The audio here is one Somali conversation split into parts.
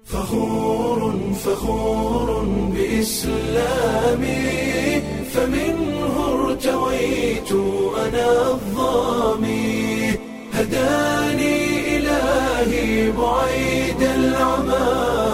فخور فخور بإسلامي فمنه ارتويت أنا الظامي هداني إلهي بعيد العمى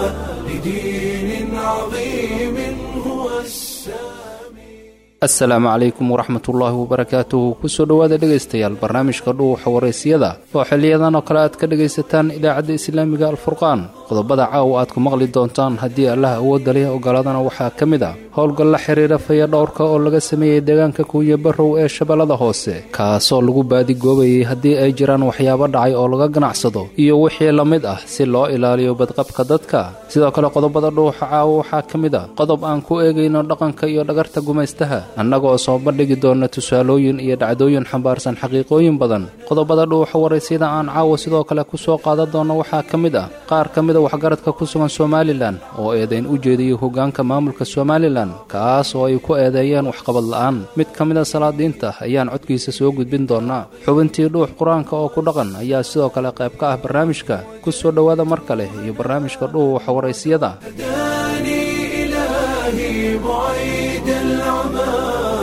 لدين عظيم هو السامي asalaamu calaykum waraxmatullaahi wabarakaatuhu kusoo dhowaada dhegaystayaal barnaamijka dhuuxa waraysyada oo xiliyadan oo kale aad ka dhegaysataan idaacadda islaamiga alfurqaan qodobada caawa aad ku maqli doontaan haddii allaha awoodda leh ogolaadana waxaa ka mid ah howlgal la xiriira faya dhowrka oo laga sameeyey deegaanka kuuya barrow ee shabeellada hoose kaasoo lagu baadigoobayay haddii ay jiraan waxyaabo dhacay oo laga ganacsado iyo wixii la mid ah si loo ilaaliyo badqabka dadka sidoo kale qodobada dhuuxa caawa waxaa ka mid ah qodob aan ku eegayno dhaqanka iyo dhagarta gumaystaha annagoo soo bandhigi doona tusaalooyin iyo dhacdooyin xambaarsan xaqiiqooyin badan qodobada dhuuxa waraysiyada aan caawa sidoo kale ku soo qaadan doono waxaa ka mid ah qaar ka mida waxgaradka ku sugan somalilan oo eedayn u jeediyey hoggaanka maamulka somalilan kaas oo ay ku eedeeyeen waxqabad la'aan mid ka mida salaadiinta ayaan codkiisa soo gudbin doonaa xubintii dhuux qur-aanka oo ku dhaqan ayaa sidoo kale qayb ka ah barnaamijka ku soo dhowaada mar kale iyo barnaamijka dhuuxa waraysiyada هداني إلهي بعيد العمى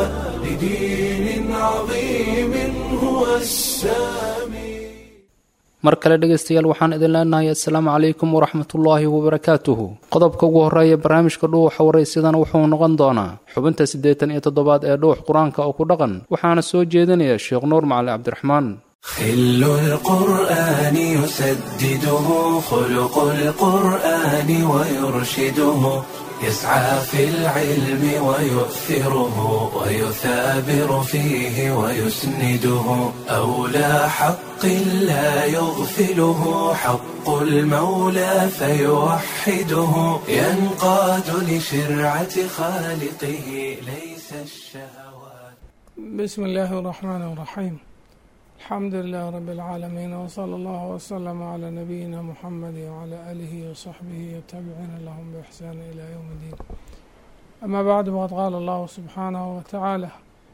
لدين عظيم هو السامي mar kale dhegaystayaal waxaan idin leenahay assalaamu calaykum waraxmatullaahi wabarakaatuhu qodobka ugu horreeya barnaamijka dhuuxa waraysyadana wuxuu noqon doonaa xubinta siddeetan iyo toddobaad ee dhuux qur-aanka oo ku dhaqan waxaana soo jeedinaya sheekh nuur macali cabdiraxmaan خل القرآن يسدده خلق القرآن ويرشده يسعى في العلم ويؤثره ويثابر فيه ويسنده أولى حق لا يغفله حق المولى فيوحده ينقاد لشرعة خالقه ليس الشهوات بسم الله الرحمن الرحيم الحمد لله رب العالمين وصلى الله وسلم على نبينا محمد وعلى آله وصحبه والتابعين لهم بإحسان إلى يوم الدين أما بعد فقد قال الله سبحانه وتعالى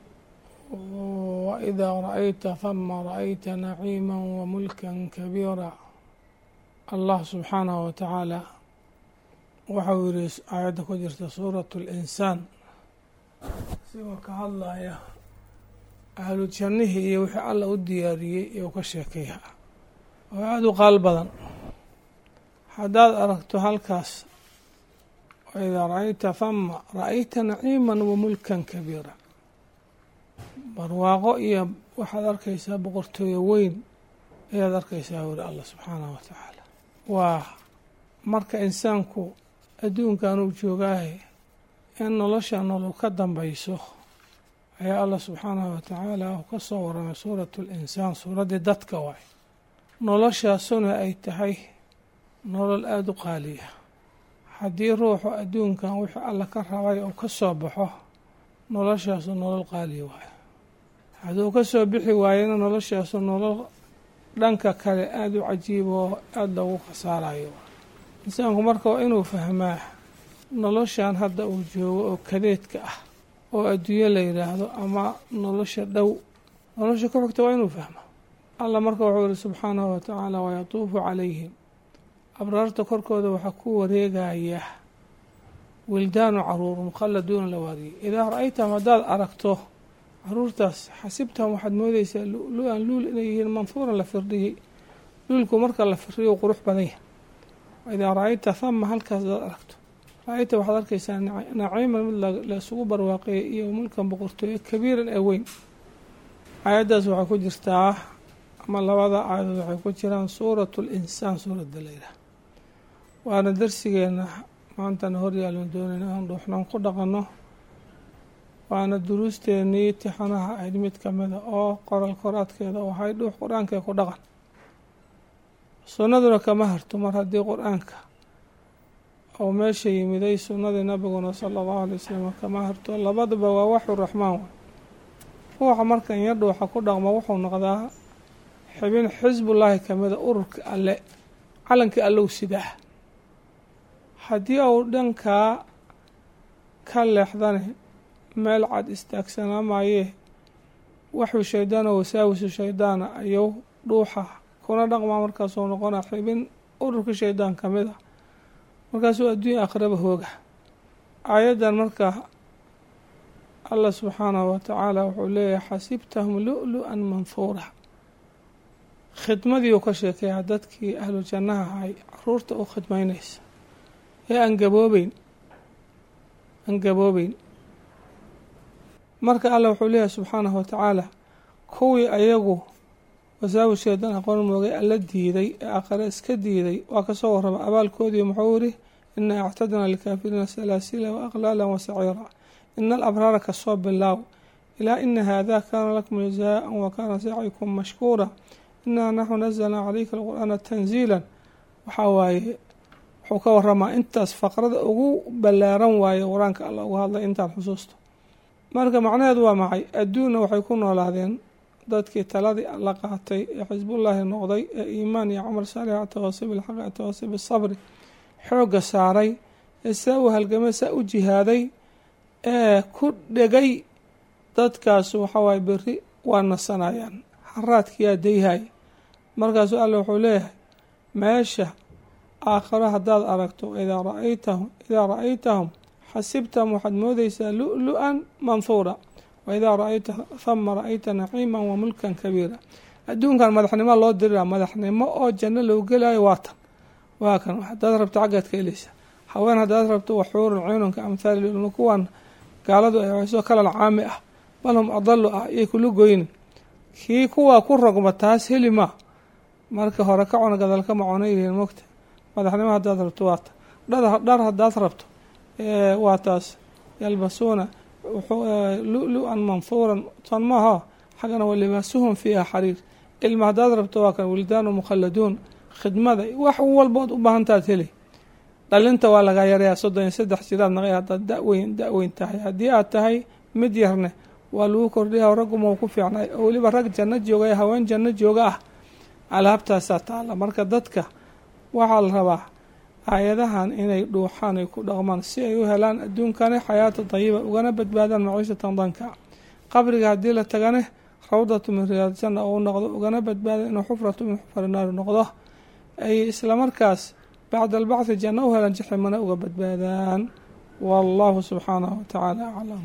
وإذا رأيت ثم رأيت نعيما وملكا كبيرا الله سبحانه وتعالى waxau yiri aayadda ku jirta suuratu linsaan sigoo ka hadlaya ahlu jannihii iyo wixii alla u diyaariyey iyou ka sheekeeya oo aada u qaal badan haddaad aragto halkaas waidaa ra-ayta hama ra-ayta naciiman wa mulkan kabiira barwaaqo iyo waxaad arkaysaa boqortooyo weyn ayaad arkaysaa wuri allah subxaanahu wa tacaala waa marka insaanku adduunkan uu joogaahe in nolosha nolol ka dambayso ayaa allah subxaanahu wa tacaala uu ka soo waramay suuratu linsaan suuraddii dadka waay noloshaasuna ay tahay nolol aada u qaaliya haddii ruuxu adduunkan wixii alla ka rabay uu ka soo baxo noloshaasu nolol qaaliya waayo hadduu ka soo bixi waayana noloshaasu nolol dhanka kale aada u cajiiba oo aada loogu khasaarayo insaanku marka waa inuu fahmaa noloshan hadda uu joogo oo kadeedka ah oo adduunyo la yidhaahdo ama nolosha dhow nolosha ku xigta waa inuu fahmo allah marka wuxuu yihi subxaanahu wa tacaala wayatuufu calayhim abraarta korkooda waxaa ku wareegaya wildaanu caruur mukhalladuuna la waariyey idaa ra-aytahum haddaad aragto caruurtaas xasibtahum waxaad moodeysaa lu-an luul inay yihiin manfuuran la firdhiyey luulku marka la firdhiyo qurux badan yahay idaa ra-ayta hama halkaas hadaad aragto ra-ayta waxaad arkaysaa naciiman mid laisugu barwaaqeeyay iyo mulkan boqortooyo kabiiran ee weyn aayaddaas waxay ku jirtaa ama labada aayadood waxay ku jiraan suuratu linsaan suuradda layidhaah waana darsigeena maantana horyaalon doonayna aan dhuuxnan ku dhaqanno waana duruusteenii tixanaha ahayd mid kamida oo qoral koraadkeeda oo ahay dhuux qur-aankee ku dhaqan sunnaduna kama harto mar haddii qur-aanka oo meesha yimiday sunnadii nabiguna sala allahu alay wasalam kama harto labadaba waa waxu raxmaan way ruuxa markan yar dhuuxa ku dhaqmo wuxuu noqdaa xibin xisbullaahi kamida ururka alle calankii allow sidaa haddii uu dhankaa ka leexdane meel cad istaagsanaamayee waxuu shaydaano wasaawisu shaydaana ayuu dhuuxa kuna dhaqmaa markaasuu noqona xibin ururka shaydaan ka mid a markaasuu adduunya aakhiraba hooga aayaddan marka allah subxaanahu wa tacaala wuxuu leeyahay xasibtahum lu-lu-an manfuura khidmadii uu ka sheekeeyaa dadkii ahlu jannaha ahay caruurta u khidmaynaysa ee aan gaboobeyn aan gaboobeyn marka allah wuxuu leeyahay subxaanahu wa tacaala kuwii ayagu wasaawisheedan aqoon moogay alla diiday ee aakhare iska diiday waa kasoo warraba abaalkoodii muxuu yidhi inaa actadnaa likaafiriina salaasila wa aqlaala wa saciira ina alabraara kasoo bilaaw ilaa ina haadaa kaana lakum jazaa-an wa kaana sacyikum mashkuura inaa naxnu nazalnaa calayka alqur'aana tanziilan waxaa waaye wuxuu ka waramaa intaas faqrada ugu ballaaran waaye qur-aanka alla uga hadlay intaan xusuusto marka macnaheedu waa maxay adduunna waxay ku noolaadeen dadkii taladii la qaatay ee xisbullaahi noqday ee iimaan iyo camal saalixa atawasi bilxaqi atawasi bisabri xoogga saaray ee saa u halgamay saa u jihaaday ee ku dhegay dadkaas waxawaaye beri waa nasanayaan xaraadkiyaa dayhay markaasuu alla wuxuu leeyahay meesha aakharo haddaad aragto idaa raaytahum idaa ra-aytahum xasibtahum waxaad moodeysaa lu-lu-an manhuura wa idaa ra-ayta hama ra-ayta naciiman wa mulkan kabiira adduunkan madaxnimo loo dirira madaxnimo oo janno loo gelayo waa tan waa kan hadaad rabto xaggaad ka heleysa haween haddaad rabto waxuurun ciinunka amhaali lulma kuwan gaaladu ay waxsoo kalal caami ah bal hum adalu ah iyay kula goynin kii kuwaa ku rogma taas heli maa marka hore ka cuna gadalka macona yihiin mogta madaxnimo haddaad rabto waa ta dhar haddaad rabto waa taas yalbasuuna lu-lu-an manfuuran tan maaha xaggana wa libaasuhum fiiha xariir ilma haddaad rabto waa kan wildaanu mukhalladuun khidmada wax walbood u baahantaad heli dhalinta waa lagaa yarayaa soddon iyo saddex jiraad naqay haddaad daweyn da-weyn tahay haddii aad tahay mid yarne waa lagu kordhiya ragguma ku fiicnay oo weliba rag janno jooga ee haween janno jooga ah alaabtaasaa taalla marka dadka waxaa la rabaa aayadahan inay dhuuxaan ay ku dhaqmaan si ay u helaan adduunkane xayaata dayiba ugana badbaadaan maciishatan danka qabriga haddii la tagane rawdatu min riyaad janna ou noqdo ugana badbaada inuu xufratu min xufari naari noqdo ay islamarkaas bacda albacdi janno u helaan jaximana uga badbaadaan wallahu subxaanahu watacaala aclam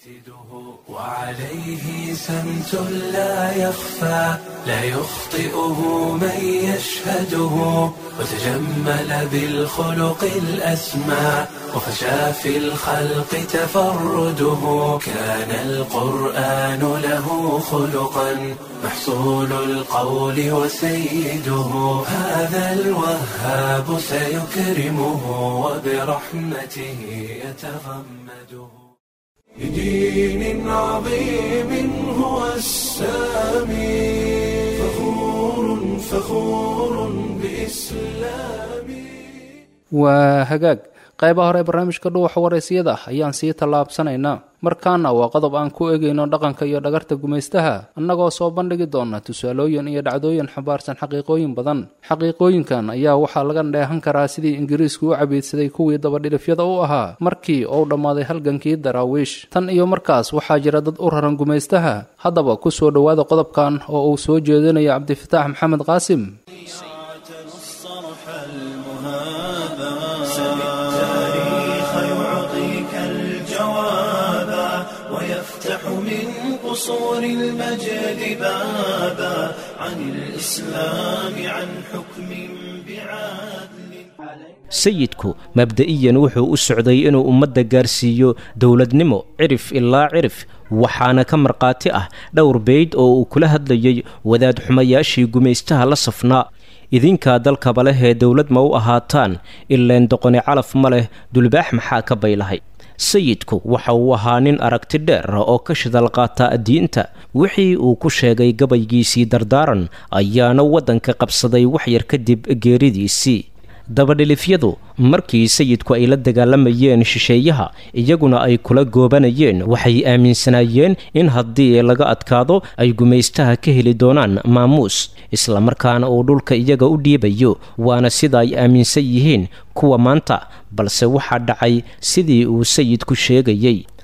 وعليه سمت لا يخفى لا يخطئه من يشهده وتجمل بالخلق الأسمى وفشى في الخلق تفرده كان القرآن له خلقا محصول القول وسيده هذا الوهاب سيكرمه وبرحمته يتغمده بدين عظيم هو السامي فخور فخور بإسلامي waa hagaag qaybaha hore ee barnaamijka dhuuxa waraysiyada ayaan sii tallaabsanaynaa markaana waa qodob aan ku egayno dhaqanka iyo dhagarta gumaystaha annagoo soo bandhigi doona tusaalooyin iyo dhacdooyin xambaarsan xaqiiqooyin badan xaqiiqooyinkan ayaa waxaa laga dheehan karaa sidii ingiriisku u cabiidsaday kuwii dabadhilifyada u ahaa markii uu dhammaaday halgankii daraawiish tan iyo markaas waxaa jira dad u raran gumaystaha haddaba ku soo dhowaada qodobkan oo uu soo jeedinayo cabdifataax maxamed qaasim قصور المجد بابا عن الإسلام عن حكم بعدل sayidku mabda'iyan wuxuu u socday inuu ummadda gaarsiiyo dowladnimo cirif ilaa cirif waxaana ka markhaati ah dhowr beyd oo uu kula hadlayay wadaad xumayaashii gumaystaha la safnaa idinkaa dalkaba leh ee dowlad ma u ahaataan ileen doqoni calaf ma leh dulbaax maxaa ka baylahay sayidku waxa uu ahaa nin aragti dheer oo ka shidal qaata diinta wixii uu ku sheegay gabaygiisii dardaaran ayaana waddanka qabsaday waxyar kadib geeridiisii dabadhilifyadu markii sayidku ay la dagaalamayeen shisheeyaha iyaguna ay kula goobanayeen waxay aaminsanaayeen in haddii laga adkaado ay gumaystaha ka heli doonaan maamuus islamarkaana uu dhulka iyaga u dhiibayo waana sida ay aaminsan yihiin kuwa maanta balse waxaa dhacay sidii uu sayidku sheegayey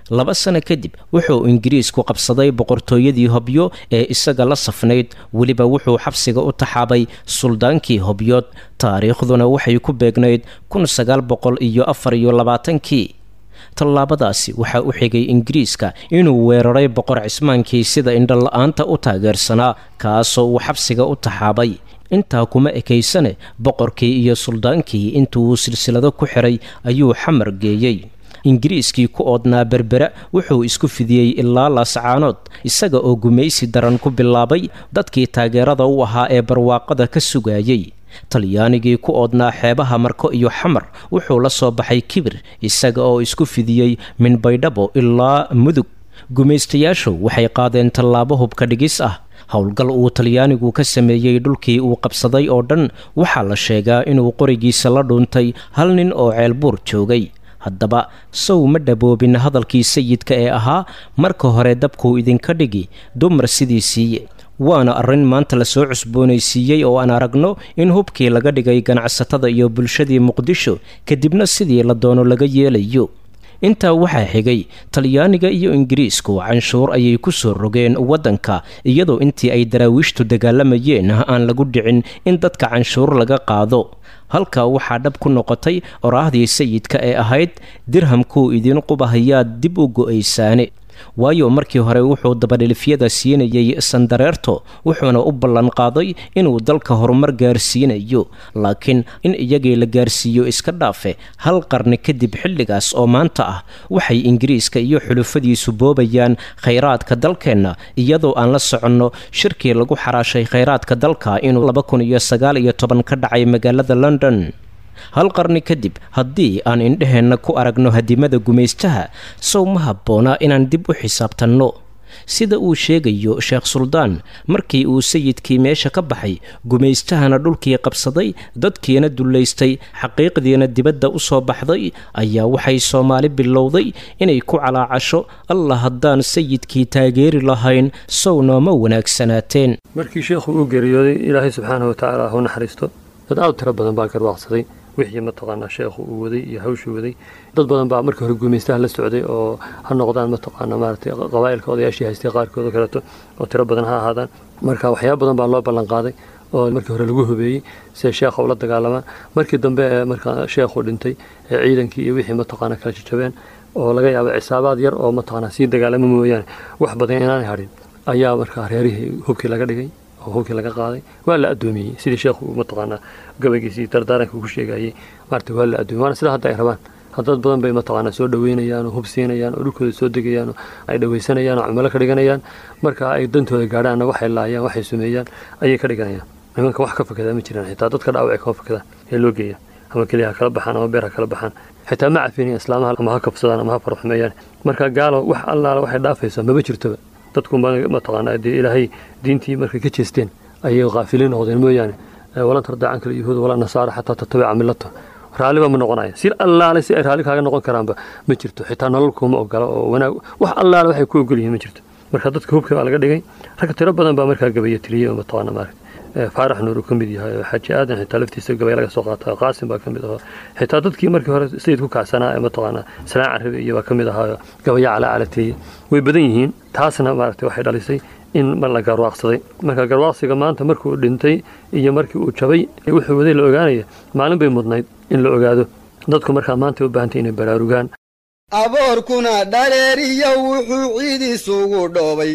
laba sano kadib wuxuu ingiriisku qabsaday boqortooyadii hobyo ee isaga la safnayd weliba wuxuu xabsiga u taxaabay suldaankii hobyood taariikhduna waxay ku beegnayd kun sagaal boqol iyo afar iyo labaatankii tallaabadaasi waxaa u xigay ingiriiska inuu weeraray boqor cismaankii sida indhola-aanta u taageersanaa kaasoo uu xabsiga u taxaabay intaa kuma ekaysane boqorkii iyo suldaankii intuu silsilado ku xiray ayuu xamar geeyey ingiriiskii ku oodnaa berbera wuxuu isku fidiyey ilaa laascaanood isaga oo gumaysi daran ku bilaabay dadkii taageerada u ahaa ee barwaaqada ka sugayey talyaanigii ku oodnaa xeebaha marko iyo xamar wuxuu la soo baxay kibir isaga oo isku fidiyey minbaydhabo ilaa mudug gumaystayaashu waxay qaadeen tallaabo hubka dhigis ah howlgal uu talyaanigu ka sameeyey dhulkii uu qabsaday oo dhan waxaa la sheegaa inuu qorigiisa la dhuuntay hal nin oo ceelbuur joogay haddaba sow ma dhaboobin hadalkii sayidka ee ahaa marka hore dabkuu idinka dhigi dumar sidii siiye waana arrin maanta lasoo cusboonaysiiyey oo aan aragno in hubkii laga dhigay ganacsatada iyo bulshadii muqdisho kadibna sidii la doono laga yeelayo intaa waxaa xigay talyaaniga iyo ingiriisku canshuur ayay ku soo rogeen waddanka iyadoo intii ay daraawiishtu dagaalamayeen aan lagu dhicin in dadka canshuur laga qaado halkaa waxaa dhab ku noqotay oraahdii sayidka ee ahayd dirhamkuu idin qubahayaad dib u go'aysaane waayo markii hore wuxuu dabadhilifyada siinayay sandareerto wuxuuna u ballan qaaday inuu dalka horumar gaarsiinayo laakiin in iyagii la gaarsiiyo iska dhaafe hal qarni kadib xilligaas oo maanta ah waxay ingiriiska iyo xulufadiisu boobayaan khayraadka dalkeenna iyadoo aan la soconno shirkii lagu xaraashay khayraadka dalka inuu laba kun iyo sagaal iyo toban ka dhacay magaalada london hal qarni kadib haddii aan indheheenna ku aragno hadimada gumaystaha sow ma habboona inaan dib u xisaabtanno sida uu sheegayo sheekh suldaan markii uu sayidkii meesha ka baxay gumaystahana dhulkii qabsaday dadkiina dullaystay xaqiiqdiina dibadda u soo baxday ayaa waxay soomaali bilowday inay ku calaacasho allah haddaan sayidkii taageeri lahayn sow nooma wanaagsanaateen markii sheekhu uu geeriyooday ilaahay subxaana watacaala hu naxariisto dad aad u tiro badan baa garwaaqsaday wixii mataqaanaa sheekhu uu waday iyo hawshuu waday dad badan baa markii hore guumaystaha la socday oo ha noqdaan mataqaanaa maaragtay qabaa'ilka odayaashii haystay qaarkood oo kaleeto oo tiro badan ha ahaadaan marka waxyaaba badan baa loo ballan qaaday oo markii hore lagu hubeeyey si ay sheekha ula dagaalamaan markii dambe ee markaa sheekhu dhintay ee ciidankii iyo wixii mataqaanaa kala jajabeen oo laga yaabo cisaabaad yar oo mataqaanaa sii dagaalama mooyaane wax badan inaanay hadhin ayaa markaa reerihii hubkii laga dhigay oo hubkii laga qaaday waa la addoomiyey sidii sheekhu mataqaanaa gabaygiisii dardaaranka ku sheegayey maarata waa la addoomiyey waana sida hadda ay rabaan dad badan bay mataqaanaa soo dhaweynayaan oo hub siinayaan oo dhulkooda soo degayaan oo ay dhawaysanayaan oo cumalo ka dhiganayaan marka ay dantooda gaadhaanna waxay laayaan waxay sumeeyaan ayay ka dhiganayaan nimanka wax ka fakadaa ma jiraan xitaa dadka dhaawacay kama fakadaan ee loo geeya ama keliya ha kala baxaan ama beer ha kala baxaan xitaa ma cafinayan islaamaha ama ha kabsadaan ama ha faraxumeeyaan marka gaalo wax allaala waxay dhaafaysaa maba jirtoba dadku mataqaanaa dee ilaahay diintii markay ka jeesteen ayay kaafiliin noqdeen mooyaane walan tardaacan kale yahuud walaa nasaara xataa tatabica millato raalliba ma noqonaya si allaale si ay raalli kaaga noqon karaanba ma jirto xitaa nolol kuma ogola oo wanaag wax allaale waxay ku ogol yihiin ma jirto marka dadka hubka baa laga dhigay rag tiro badan baa markaa gabaya tiriyey oo mataqaana maaragta faarax nuur uu ka mid yahay xaaji aadan xitaa laftiisa gabay laga soo qaata qaasim baa ka mid ahaa xitaa dadkii markii hore sayid ku kacsanaa ee mataqaanaa salaan carabi iyo baa ka mid ahaa gabaya calaa calateeye way badan yihiin taasna maaragtay waxay dhalisay in la garwaaqsaday marka garwaaqsiga maanta markuu dhintay iyo markii uu jabay wuxuu waday la ogaanaya maalin bay mudnayd in la ogaado dadku markaa maanta u baahantay inay baraarugaan aboorkuna dhaleeriyo wuxuu ciid isugu dhoobay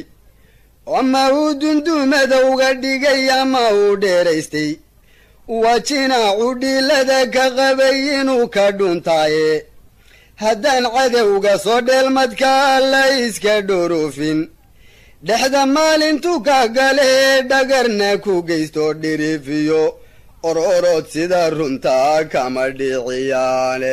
ama uu dundumadowga dhigay ama uu dheeraystay wajinaacu dhiilada ka qabay inuu ka dhuntaaye haddaan cadowga soo dheelmadkaa la iska dhorofin dhexda maalintu ka galee dhagarna ku geysto dhirifiyo ororod sida runtaa kama dhiciyaane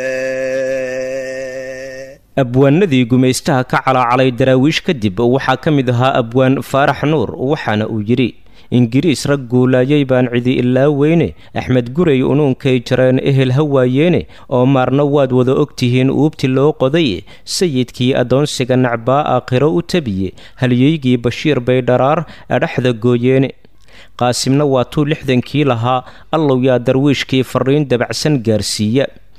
abwaanadii gumaystaha ka calaacalay daraawiish kadib waxaa ka mid ahaa abwaan faarax nuur waxaana uu yidhi ingiriis rag guulaayay baan cidi ilaa weyne axmed gurey unuunkay jareen ehel ha waayeene oo maarna waad wada ogtihiin uubti loo qoday sayidkii addoonsiga nacbaa aakhiro u tabiye halyeygii bashiir bay dharaar adhaxda gooyeene qaasimna waa tuu lixdankii lahaa allow yaa darwiishkii farriin dabacsan gaarsiiya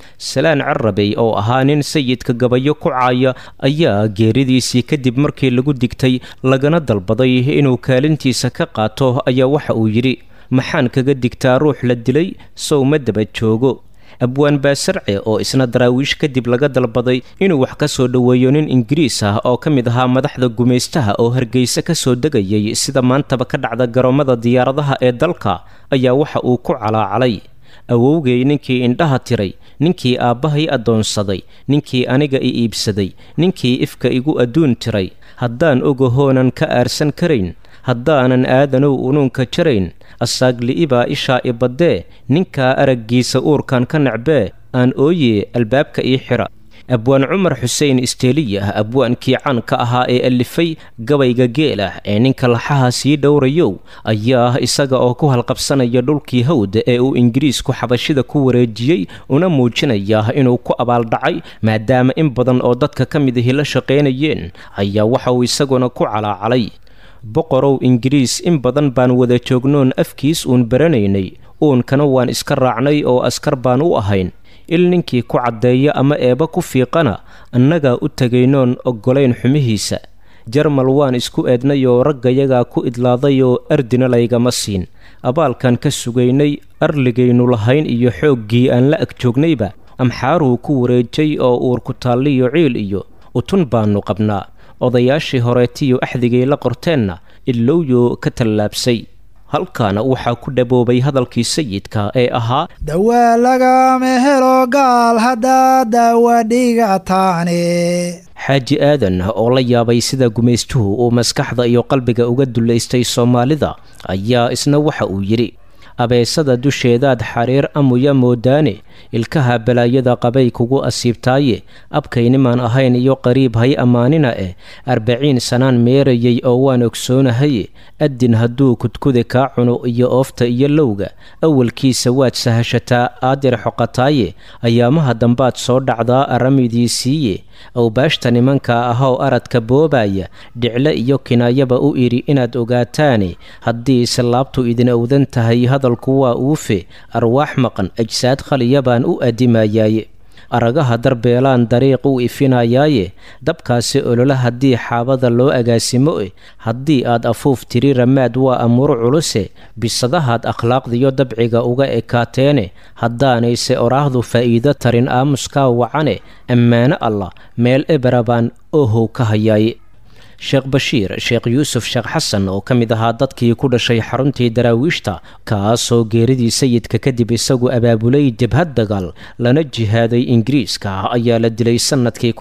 salaan carabey oo ahaa nin sayidka gabayo ku caaya ayaa geeridiisii kadib markii lagu digtay lagana dalbaday inuu kaalintiisa ka qaato ayaa waxa uu yidhi maxaan kaga digtaa ruux la dilay sow ma daba joogo abwaan baasarce oo isna daraawiish kadib laga dalbaday inuu wax ka soo dhoweeyo nin ingiriis ah oo ka mid ahaa madaxda gumaystaha oo hargeysa ka soo degayay sida maantaba ka dhacda garoomada diyaaradaha ee dalka ayaa waxa uu ku calaacalay awowgay ninkii indhaha tiray ninkii aabbahay addoonsaday ninkii aniga i iibsaday ninkii ifka igu adduun tiray haddaan ogahoonan ka aarsan karayn haddaanan aadanow unuunka jarayn asaagli'ibaa ishaa i baddee ninkaa araggiisa uurkan ka nacbee aan ooye albaabka ii xidha abwaan cumar xuseen isteeliyah abwaankii caanka ahaa ee allifay gabayga geelah ee ninka laxaha sii dhowrayow ayaa isaga oo ku halqabsanaya dhulkii hawd ee uu ingiriisku xabashida ku wareejiyey una muujinaya inuu ku abaaldhacay maadaama in badan oo dadka ka mid ahi la shaqaynayeen ayaa waxa uu isaguna ku calaacalay boqorow ingiriis in badan baan wada joognoon afkiis uun baranaynay uunkana waan iska raacnay oo askar baan u ahayn il ninkii ku caddeeya ama eeba ku fiiqana annagaa u tegaynoon oggolayn xumihiisa jarmal waan isku eednay oo raggayagaa ku idlaaday oo ardina laygama siin abaalkan ka sugaynay arligaynu lahayn iyo xooggii aan la ag joognayba amxaaruu ku wareejay oo uur ku taalliyo ciil iyo utun baannu qabnaa odayaashii horeetiyo axdigay la qorteenna ilowyo ka tallaabsay halkaana waxaa ku dhaboobay hadalkii sayidka ee ahaa dawaa lagama helo gaal haddaa daawa dhigataane xaaji aadan oo la yaabay sida gumaystuhu uu maskaxda iyo qalbiga uga dullaystay soomaalida ayaa isna waxa uu yidhi abeesada dusheedaad xariir amuya moodaane ilkaha balaayada qabay kugu asiibtaaye abkaynimaan ahayn iyo qariib hay ammaanina eh arbaciin sanaan meerayay oo waan ogsoonahaye addin hadduu kudkuda kaa cuno iyo oofta iyo lowga awalkiisa waad sahashataa aadir xoqataaye ayaamaha dambaad soo dhacdaa aramidiisiiye awbaashta nimanka ahoo aradka boobaya dhicle iyo kinaayaba u idhi inaad ogaataane haddii islaabtu idin owdan tahay hadalku waa uufe arwaax maqan ajsaad khaliya baan u adimayaaye aragaha darbeelaan dariiq u ifinayaaye dabkaasi olola haddii xaabada loo agaasimo eh haddii aad afuuf tiri ramaad waa amuur culuse bisadahaad akhlaaqdiyo dabciga uga ekaateene haddaanayse oraahdu faa'iido tarin aamuskaa wacane ammaano allah meel ebera baan ohow ka hayaaye sheekh bashiir sheekh yuusuf sheekh xasan oo ka mid ahaa dadkii ku dhashay xaruntii daraawiishta kaasoo geeridii sayidka kadib isagu abaabulay jabhad dagaal lana jihaaday ingiriiska ayaa la dilay sannadkii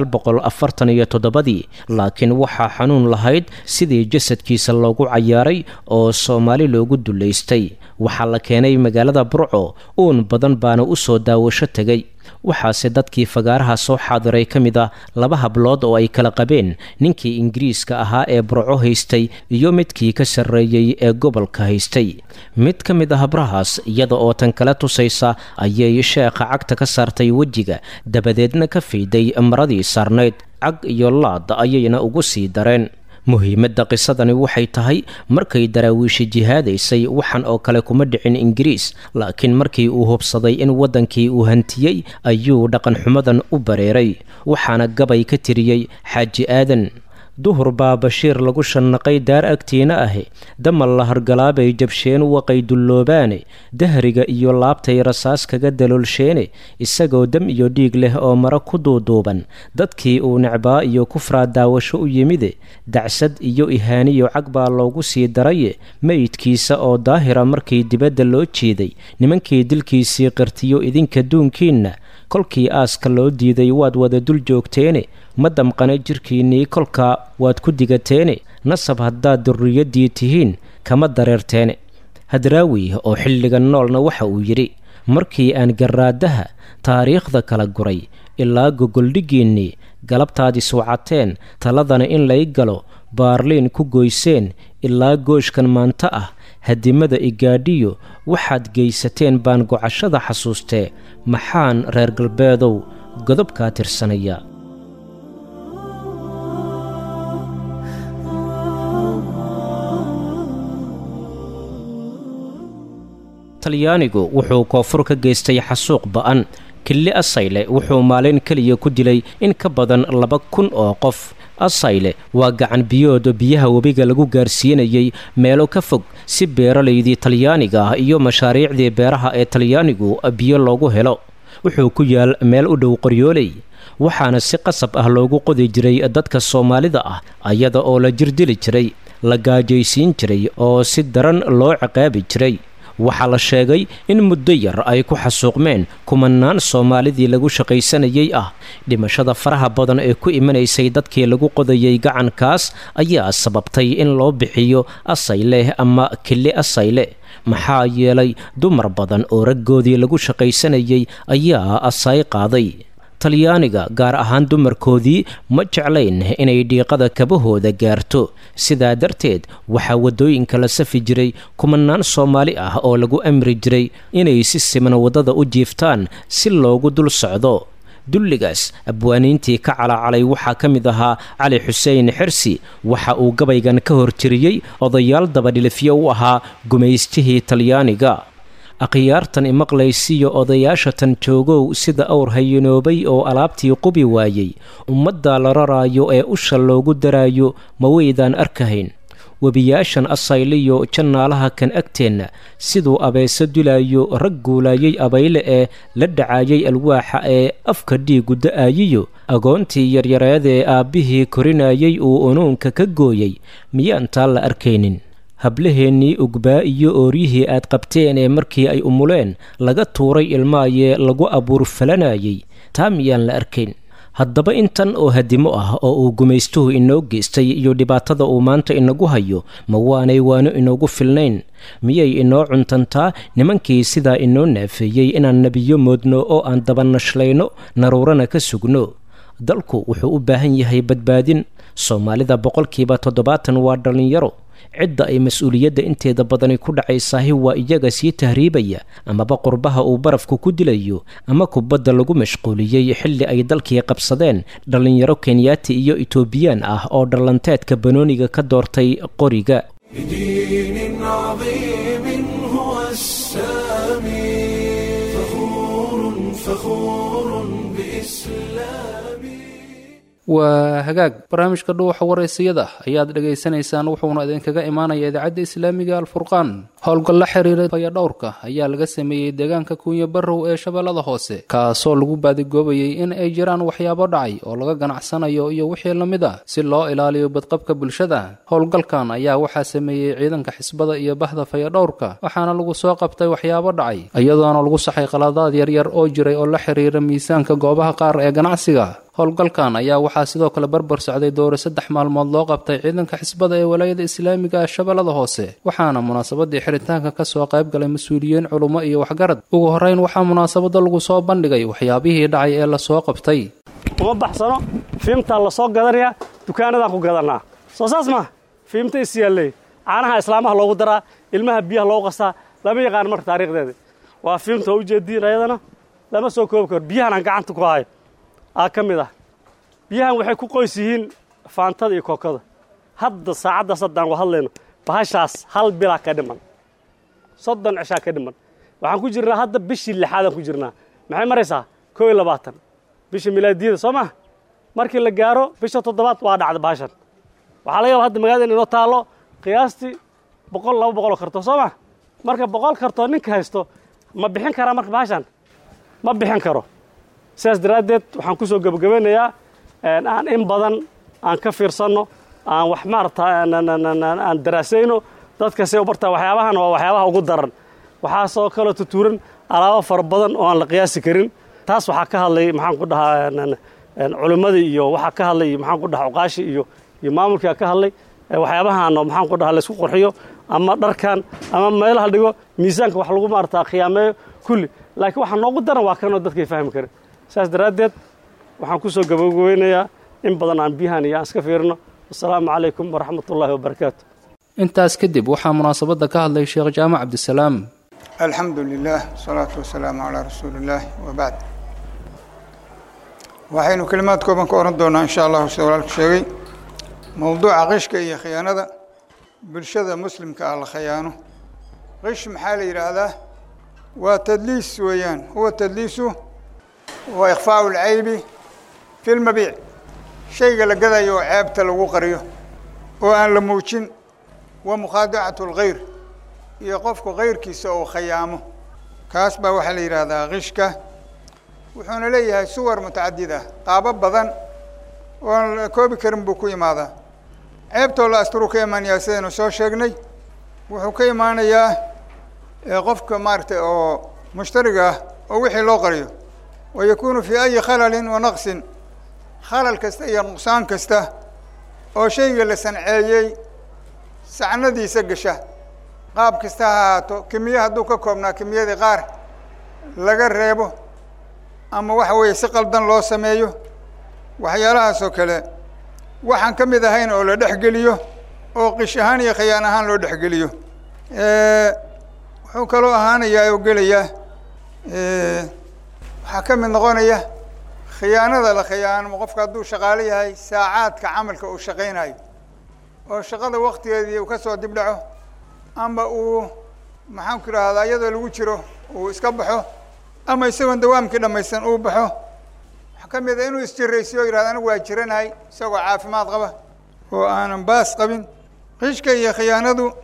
iyo toddobadii laakiin waxaa xanuun lahayd sidii jasadkiisa loogu cayaaray oo soomaali loogu dullaystay waxaa la keenay magaalada burco uun badan baana u soo daawasho tegay waxaase dadkii fagaaraha soo xaadiray ka mid ah laba hablood oo ay kala qabeen ninkii ingiriiska ahaa ee burco haystay iyo midkii ka sarreeyey ee gobolka haystay mid ka mid ah habrahaas iyada oo tan kala tusaysa ayay sheekha cagta ka saartay wejiga dabadeedna ka fiiday maradii saarnayd cag iyo laad ayayna ugu sii dareen muhiimadda qisadani waxay tahay markay daraawiishi jihaadaysay waxan oo kale kuma dhicin ingiriis laakiin markii uu hubsaday in waddankii uu hantiyey ayuu dhaqanxumadan u bareeray waxaana gabay ka tiriyey xaaji aadan duhur baa bashiir lagu shannaqay daar agtiina ahi damal la hargalaabay jabsheen waqay dulloobaane dahriga iyo laabtay rasaas kaga daloolsheene isagoo dam iyo dhiig leh oo mara ku duuduuban dadkii uu necbaa iyo kufraa daawasho u yimide dacsad iyo ihaaniyo cag baa loogu sii daraye meydkiisa oo daahira markii dibadda loo jeeday nimankii dilkiisii qirtiyo idinka duunkiinna kolkii aaska loo diiday waad wada dul joogteene ma damqana jirkiinnii kolkaa waad ku digateene nasab haddaad durriyaddii tihiin kama dareerteene hadraawi oo xilligan noolna waxa uu yidhi markii aan garraadaha taariikhda kala guray ilaa gogoldhiggiinnii galabtaad iswacateen taladana in lay galo baarliin ku goyseen ilaa gooshkan maanta ah hadimada igaadhiyo waxaad geysateen baan gocashada xasuustee maxaan reer galbeedow godobkaa tirsanaya talyaanigu wuxuu koonfur ka geystay xasuuq ba'an kili asayle wuxuu maalin keliya ku dilay in ka badan laba kun oo qof asayle waa gacan biyooda biyaha webiga lagu gaarsiinayay meelo ka fog si beeralaydii talyaaniga ah iyo mashaariicdii beeraha ee talyaanigu biyo loogu helo wuxuu ku yaal meel u dhow qoryooley waxaana si qasab ah loogu qodi jiray dadka soomaalida ah ayada oo la jirdili jiray la gaajaysiin jiray oo si daran loo ciqaabi jiray waxaa la sheegay in muddo yar ay ku xasuuqmeen kumanaan soomaalidii lagu shaqaysanayay ah dhimashada faraha badan ee ku imanaysay dadkii lagu qodayay gacankaas ayaa sababtay in loo bixiyo asayleh ama kili asayle maxaa yeelay dumar badan oo raggoodii lagu shaqaysanayay ayaa asay qaaday talyaaniga gaar ahaan dumarkoodii ma jeclayn inay dhiiqada kabahooda gaarto sidaa darteed waxaa waddooyinka la safi jiray kumanaan soomaali ah oo lagu amri jiray inay si siman waddada u jiiftaan si loogu dul socdo dulligaas abwaaniintii ka calacalay waxaa ka mid ahaa cali xuseen xirsi waxa uu gabaygan ka hortiriyey odayaal dabadhilifyo u ahaa gumaystihii talyaaniga akhyaartan imaqlaysiyo odayaasha tan joogow sida awr hayinoobay oo alaabtii qubi waayey ummadda la raraayo ee usha loogu daraayo ma weydaan arkahayn webiyaashan asayliyo jannaalaha kan agteenna siduu abeeso dulaayo rag guulaayay abayle ee la dhacaayay alwaaxa ee afka dhiigu da-aayiyo agoontii yaryareedee aabbihii korinayay uu unuunka ka gooyey miyaan taa la arkaynin hablaheennii ugbaa iyo ooryihii aad qabteen ee markii ay umuleen laga tuuray ilmaayee lagu abuur falanayay taa miyaan la arkayn haddaba intan oo hadimo ah oo uu gumaystuhu inoo geystay iyo dhibaatada uu maanta inagu hayo ma waanay waano inoogu filnayn miyay inoo cuntantaa nimankii sidaa inoo naafeeyey inaan nebiyo moodno oo aan dabanashlayno naruurana ka sugno dalku wuxuu u baahan yahay badbaadin soomaalida boqolkiiba toddobaatan waa dhallinyaro cidda ay mas-uuliyadda inteeda badani ku dhacaysaahi waa iyaga sii tahriibaya amaba qurbaha uu barafku ku dilayo ama kubadda lagu mashquuliyey xilli ay dalkii qabsadeen dhallinyaro kenyaati iyo etoobiyaan ah oo dhallanteedka banooniga ka doortay qoriga بدين عظيم هو السامي فخور فخور بإسلامي waa hagaag barnaamijka dhuuxa waraysiyada ayaad dhegaysanaysaan wuxuuna idinkaga imaanaya idaacadda islaamiga alfurqaan howlgal la xiriira fayadhowrka ayaa laga sameeyey deegaanka kuunya barrow ee shabeellada hoose kaasoo lagu baadigoobayay in ay jiraan waxyaabo dhacay oo laga ganacsanayo iyo wixii la mid ah si loo ilaaliyo badqabka bulshada howlgalkan ayaa waxaa sameeyey ciidanka xisbada iyo bahda fayadhowrka waxaana lagu soo qabtay waxyaabo dhacay iyadoona lagu saxay qaladaad yaryar oo jiray oo la xiriira miisaanka goobaha qaar ee ganacsiga howlgalkan ayaa waxaa sidoo kale barbar socday dowra saddex maalmood loo qabtay ciidanka xisbada ee walaayada islaamiga ah shabeellada hoose waxaana munaasabadii xiritaanka kasoo qayb galay mas-uuliyiin culummo iyo waxgarad ugu horreyn waxaa munaasabada lagu soo bandhigay waxyaabihii dhacay ee lasoo qabtay uma baxsano fiimtaa la soo gadanayaa dukaanadaan ku gadannaa soo saas maa fiimta is yaalley caanaha islaamaha loogu daraa ilmaha biyaha loogu qasaa lama yaqaan marka taariikhdeeda waa fiimta waa ujeediin ayadana lama soo koobi karo biyahan aan gacanta ku hayo aa ka mid ah biyahan waxay ku qoys yihiin faantada iyo kookada hadda saacaddaas haddaan ku hadlayno bahashaas hal bilaa ka dhiman soddon cishaa ka dhiman waxaan ku jirnaa hadda bishii lixaadaan ku jirnaa maxay maraysaa koo iyo labaatan bisha milaadiyada soo maa markii la gaaro bisha toddobaad waa dhacda bahashan waxaa laga yaba hadda magaalada in inoo taallo qiyaastii boqol laba boqol oo kartoon soo maa marka boqol kartoon ninka haysto ma bixin karaa marka bahashan ma bixin karo sidaas daraaddeed waxaan ku soo gebagabeynayaa aan in badan aan ka fiirsanno aan wax maarata aan daraasayno dadka say u bartaa waxyaabahan waa waxyaabaha ugu daran waxaasoo kaloo tutuuran alaabo fara badan oo aan la qiyaasi karin taas waxaa ka hadlay maxaan ku dhahaa culimmadii iyo waxaa ka hadlay maxaan ku dhahaa cuqaashi iyo iyo maamulkaa ka hadlay waxyaabahan oo maxaan ku dhahaa laysku qurxiyo ama dharkan ama meelaha dhigo miisaanka wax lagu maarata khiyaameeyo kulli laakiin waxaa noogu daran waa kanoo dadkay fahmi karin saas daraaddeed waxaan ku soo gabagabeynayaa in badan aan biyahan iyo aan iska fiirino wasalaamu calaykum waraxmat ullaahi wabarakaatu intaas kadib waxaa munaasabadda ka hadlay sheekh jaamac cabdisalaam alxamdu lilah wasalaatu wasalaamu calaa rasuuli illaahi wabacd waxaynu kelimaad kooban ka oran doonaa insha allahu sida walaalku sheegay mowduuca qishka iyo khiyaanada bulshada muslimka ah la khayaano qish maxaa la yidhaahdaa waa tadliis weeyaan huwa tadliisu wa ikhfaau lcaybi fi lmabiic shayga la gadayo oo ceebta lagu qariyo oo aan la muujin wa mukhaadacatu lgayr iyo qofku kayrkiisa uu khayaamo kaas baa waxaa la yidhaahdaa kishka wuxuuna leeyahay suwar mutacadid ah qaabo badan oon la koobi karin buu ku imaadaa ceebtoo la asturuu ka imaanayaa sidaynu soo sheegnay wuxuu ka imaanayaa qofka maaragtay oo mushtariga ah oo wixii loo qariyo wa yakunu fii ayi khalalin wa naqsin khalal kasta iyo nuqsaan kasta oo shayga la sanceeyey sacnadiisa gasha qaab kasta ha ahaato kimiye hadduu ka koobnaa kimiyadii qaar laga reebo ama waxa weeye si qaldan loo sameeyo waxyaalahaas oo kale waxaan ka mid ahayn oo la dhexgeliyo oo qish ahaan iyo khayaan ahaan loo dhexgeliyo wuxuu kaloo ahaanayaa oo gelayaa waxaa ka mid noqonaya khiyaanada la khiyaanamo qofka hadduu shaqaalo yahay saacaadka camalka uu shaqaynayo oo shaqada waktigeedii uu ka soo dib dhaco ama uu maxaan ku idhahdaa iyadoo lagu jiro uu iska baxo ama isagoon dawaamkii dhamaysan uu baxo waxaa ka mid a inuu isjiraysiyo o yihahdo anigu waa jiranahay isagoo caafimaad qaba oo aanan baas qabin qishka iyo khiyaanadu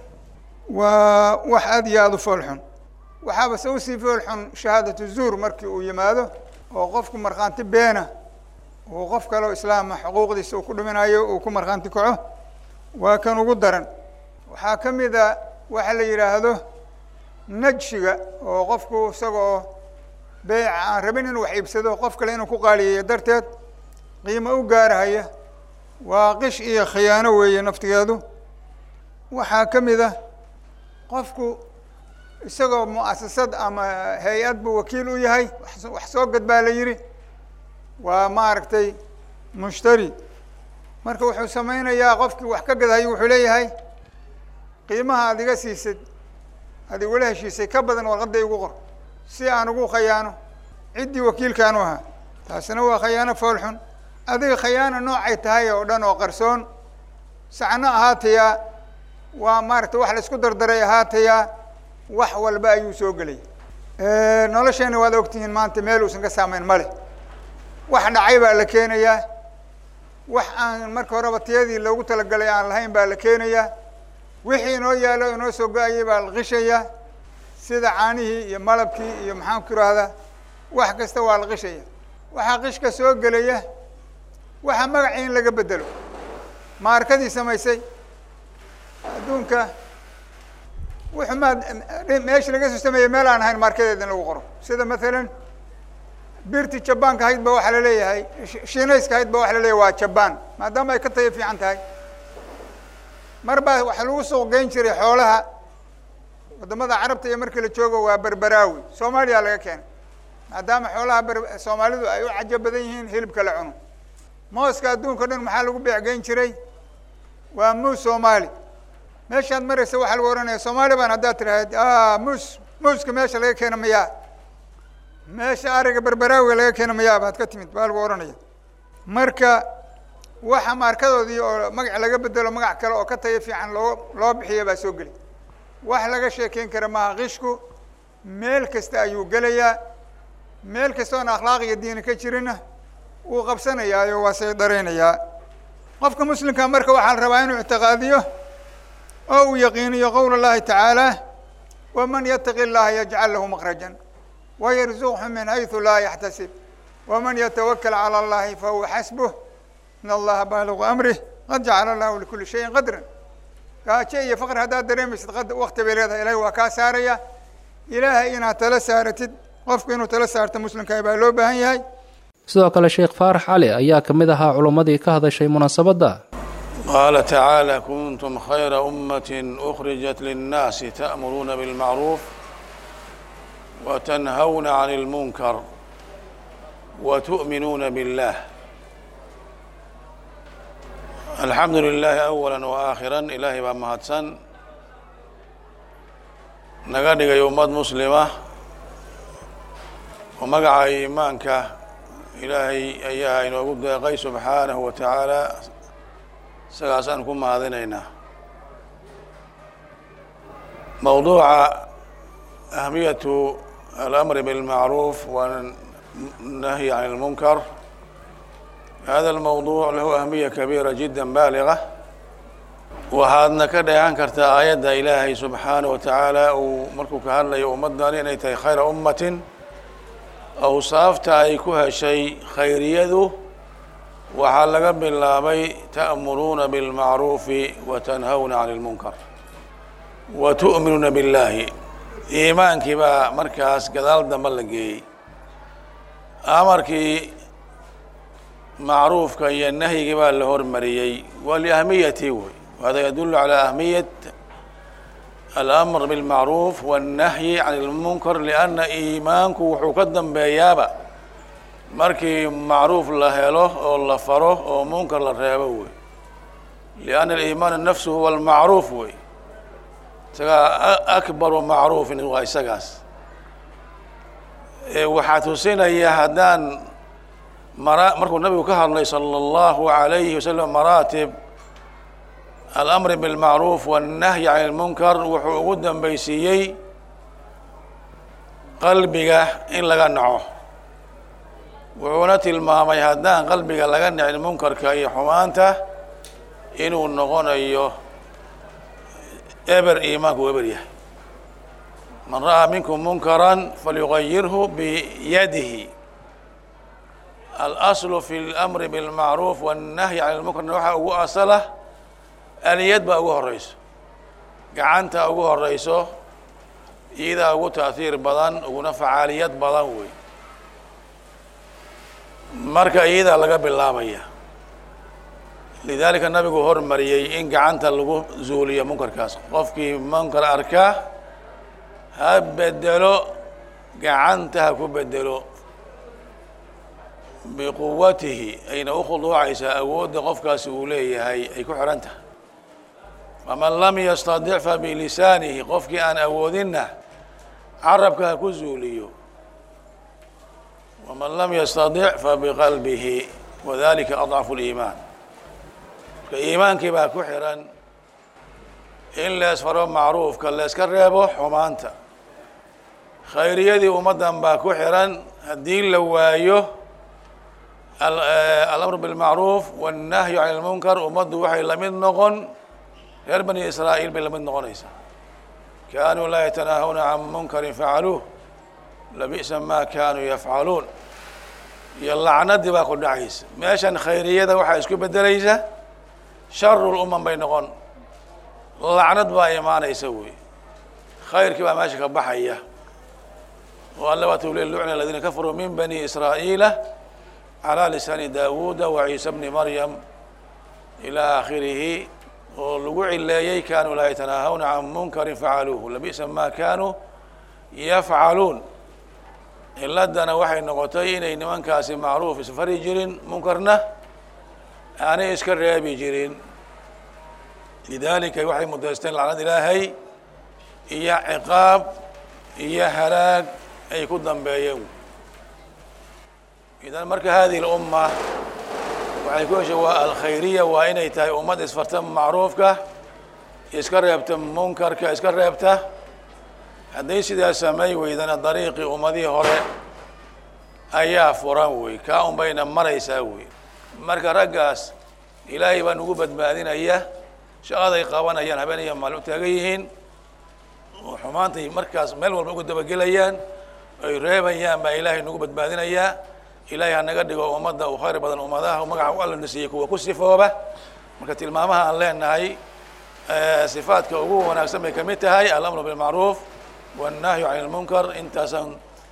waa wax aada iyo aada u foolxun waxaaba se usii foolxun shahaadatu zuur markii uu yimaado oo qofku markhaanti beena uu qof kaleo islaama xuquuqdiisa uu ku dhiminayo uu ku markhaanti kaco waa kan ugu daran waxaa ka mid a waxa la yidhaahdo najshiga oo qofku isagoo beeca aan rabin inuu wax iibsado qof kale inuu ku qaaliyeeyo darteed qiimo u gaarahaya waa qish iyo khiyaano weeye naftigeedu waxaa ka mid a qofku isagoo mu'asasad ama hay-ad buu wakiil u yahay wax soo gad baa la yidhi waa maaragtay mushtari marka wuxuu samaynayaa qofkii wax ka gadayo wuxuu leeyahay qiimaha aad iga siisid aad igula heshiisay ka badan warqadda igu qor si aan ugu khayaano ciddii wakiilkaanu ahaa taasina waa khayaano foolxun adiga khayaano noocay tahay oo dhan oo qarsoon sacno ahaatayaa waa maaragtay wax la isku dardaray ahaatayaa wax walba ayuu soo gelay nolosheena waad ogtihiin maanta meel uusan ka saamayn ma leh wax dhacay baa la keenayaa wax aan marka horeba tiyadii loogu talagalay aan lahayn baa la keenayaa wixii inoo yaalo inoo soo go-ayay baa la qishayaa sida caanihii iyo malabkii iyo maxaan ku ihahdaa wax kasta waa la qishaya waxaa qishka soo gelaya waxaa magacii in laga bedelo maarkadii samaysay adduunka wuxuu maad meesha laga soo sameeyey meel aan ahayn maarkadeeda in lagu qoro sida mathalan birti jabaanka ahayd ba waxaa laleeyahay shiinayska ahayd ba waxa laleeyahay waa jabaan maadaama ay ka tayo fiican tahay mar baa waxaa lagu suuq geyn jiray xoolaha waddamada carabta iyo markii la joogo waa berberaawi soomaaliya laga keenay maadaama xoolaha ber soomaalidu ay u cajo badan yihiin hilibka la cuno mooska adduunka o dhan maxaa lagu beecgeyn jiray waa muus soomaali meeshaad maraysa waxaa lagu ohanaya soomaali baan haddaad tirahayd muus muuska meesha laga keena mayaa meesha ariga berberaawiga laga keena mayaa baad ka timid baa lagu ohanaya marka waxa maarkadoodii oo magac laga bedelo magac kale oo ka tayo fiican loo loo bixiya baa soo geli wax laga sheekeyn kara maaha qishku meel kasta ayuu gelayaa meel kasta oon akhlaaq iyo diini ka jirinna wuu qabsanayaayo waa say daraynayaa qofka muslimka marka waxaa la rabaa inuu ictiqaadiyo oo uu yaqiiniyo qowl اllahi tacaala waman yataqi اllaha yajcal lahu makrajan wayarzuqhu min hayثu laa yaxtasib waman yatawakal calى اllahi fahuwa xasbuh in allaha baaligu amrih qad jacala allahu likuli shayin qadran gaajo iyo faqr haddaad dareemaysid wakti bay leedahay ilahi waa kaa saaraya ilaahay inaad tala saaratid qofku inuu tala saarto muslimka baa loo baahan yahay sidoo kale sheekh faarax cali ayaa ka mid ahaa culimmadii ka hadashay munaasabadda qaala tacaala kuntum khayra ummatin ukhrijat linnaasi ta'muruuna bilmacruuf wa tanhawna can اlmunkar wa tu'minuuna biاllah alxamdu lilaahi awala wa aakhiran ilaahay baa mahadsan naga dhigay ummad muslima oo magaca iimaanka ilaahay ayaa inoogu deeqay subxaanahu wa tacaala isagaasaan ku mahadinaynaa mowduuca ahmiyatu alamri bilmacruuf wa النهي عن المنكر هذا الموضوع له أهمية كبيرة جدا بالغة waxaadna ka dheehan kartaa aayadda ilaahay subxaanaه wa tacaala uu markuu ka hadlayo ummaddan inay tahay khayra ummatin awsaafta ay ku heshay khayriyadu waxaa laga bilaabay ta'muruuna biاlmacruufi wa tanhawna can اlmunkar wa tu'minuuna biاllaahi iimaankii baa markaas gadaal dambe la geeyey amarkii macruufka iyo nahyigii baa la hormariyey waa liahmiyati wey وهذا يدل على أهمية الأمر بالمعروف والنهي عن المنكر لأن إيمانku wuxuu ka dambeeyaaba markii macruuf la helo oo la faro oo munkar la reebo wey لأن الإيمان نفسه هو المعروف wey isagaa أكبر macruufin waa isagaas waxaa tusinaya haddaan mara markuu nabigu ka hadlay salى الlahu عalayه waسلم maraatib alamri bilmacruuf wannahyi can ilmunkar wuxuu ugu dambeysiiyey qalbiga in laga naco wuxuuna tilmaamay haddaan qalbiga laga nicin munkarka iyo xumaanta inuu noqonayo eber iimaanku eber yahay man ra'aa minkum munkaran falyugayirhu biyadihi alaslu fi اlamri bilmacruuf wannahyi can ilmunkarna waxaa ugu asala aliyad baa ugu horeyso gacanta ugu horeyso iyadaa ugu taahiir badan uguna facaaliyad badan wey marka iyadaa laga bilaabaya lidaalika nabigu hormariyey in gacanta lagu zuuliyo munkarkaas qofkii munkar arkaa ha bedelo gacanta ha ku bedelo biquwatihi ayna ukhuduucaysaa awoodda qofkaasi uu leeyahay ay ku xihan tahay faman lam yastadic fa bilisaanihi qofkii aan awoodinna carabka ha ku zuuliyo waman lam yastadic fa biqalbihi wadalika adcafu liimaan marka iimaankii baa ku xiran in leesfaro macruufka leeska reebo xumaanta khayriyadii ummaddan baa ku xiran haddii la waayo alamr bilmacruuf wannahyu can ilmunkar ummaddu waxay lamid noqon reer bani israa'iil bay lamid noqonaysaa kaanuu laa yatanaahuna can munkarin facaluuh labi'sa ma kaanuu yafcaluun iyo lacnadii baa ku dhacaysa meeshan khayriyada waxaa isku bedelaysa sharu lumam bay noqon lacnad baa imaanaysa wey khayrkii baa meesha ka baxaya oo alle waatuu le lucna aladiina kafaruu min bani israa'iila calى lisaani daawuuda wa ciisa bni maryam ilى akhirihi oo lagu cileeyey kanuu laa yatanaahawna can munkari facaluuhu labi'sa ma kanuu yafcaluun ciladana waxay noqotay inay nimankaasi macruuf isfari jirin munkarna aanay iska reebi jirin lidalika waxay mudaysteen lacnad ilaahay iyo ciqaab iyo halaag ay ku dambeeyeen idan marka hadihi اlumma waxay ku heshay waa alkhayriya waa inay tahay ummad isfarta macruufka iska reebta munkarka iska reebta hadday sidaa samay weydana dariiqii ummadihii hore ayaa furan wey kaa un bayna maraysaa wey marka raggaas ilaahay baa nugu badbaadinaya shaqaday qabanayaan habeenaya maalin u taagan yihiin oo xumaantay markaas meel walba uga dabagelayaan ay reebayaan baa ilaahay nagu badbaadinayaa ilaahay hanaga dhigo ummadda u khayr badan ummadaha magaca u alla nasiiyey kuwa ku sifooba marka tilmaamaha aan leenahay sifaadka ugu wanaagsan bay kamid tahay alamru bilmacruuf wannahyu can ilmunkar intaasaan